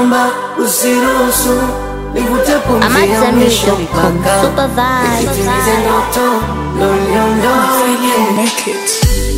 naomba usiruhusu nivute pumzi ya mwisho AmadZambi.com. mpaka Super vibe. nitimize ndoto ndo niondoke.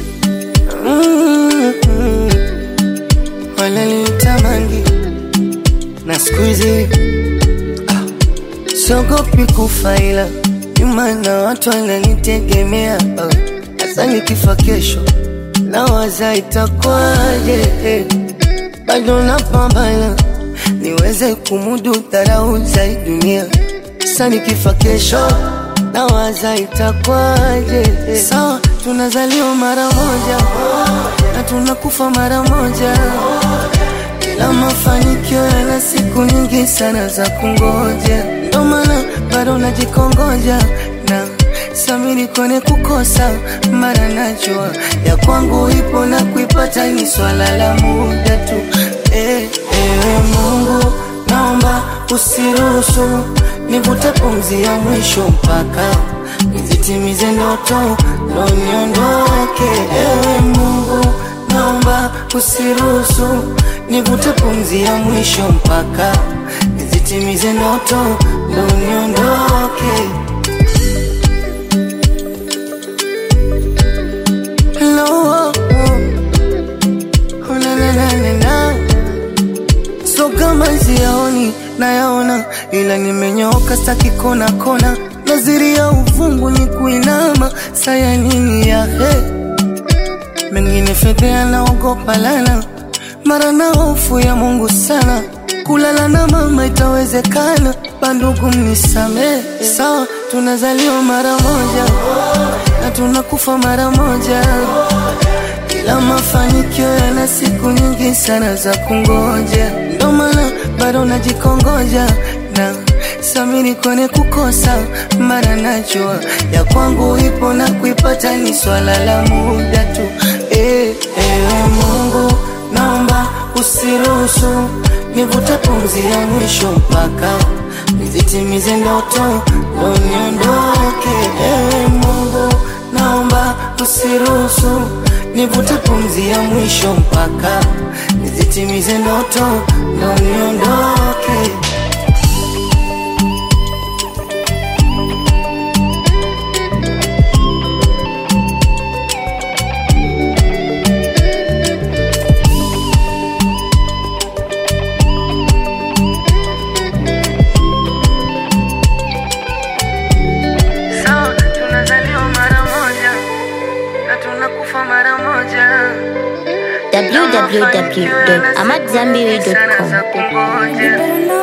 Mm, wananitamani na siku hizi ah, siogopi kufa ila nyuma na watu wananitegemea ah, hasa nikifa kesho nawaza itakuwaje eh, bado napambana niweze kumudu dharau za hii dunia sasa nikifa kesho nawaza itakuwaje eh, sawa tunazaliwa mara moja na tunakufa mara moja ila mafanikio yana siku nyingi sana za kungoja, ndo maana bado najikongoja na samini kone kukosa, mara najua ya kwangu ipo na kuipata ni swala la muda tu. Eh, ewe Mungu, naomba usiruhusu nivute pumzi ya mwisho mpaka nizitimize ndoto ndo niondoke. Ewe Mungu, naomba usiruhusu nivute pumzi ya mwisho mpaka nizitimize ndoto ndo niondoke. Hello, oh, na, na, na, na, na. So kama siyaoni nayaona, ila nimenyooka staki kona kona, naziri ya uvungu ni kuinama, saya nini ya he mengine fedhea naogopa lana, mara na hofu ya Mungu sana, kulala na mama itawezekana, bandugu mnisamee, sawa tunazaliwa mara moja na tunakufa mara moja ila mafanikio yana siku nyingi sana za kungoja, ndo maana bado najikongoja na samini kone kukosa, mara najua ya kwangu ipo na kuipata ni swala la muda tu. Eh, ewe Mungu, naomba usiruhusu nivute pumzi ya mwisho mpaka nizitimize ndoto ndo niondoke. Ewe Mungu, naomba usiruhusu nivute pumzi ya mwisho mpaka nizitimize ndoto ndo niondoke. Sawa, tunazaliwa mara moja na tunakufa mara moja. www.amadzambi.com. Sana za kungoja.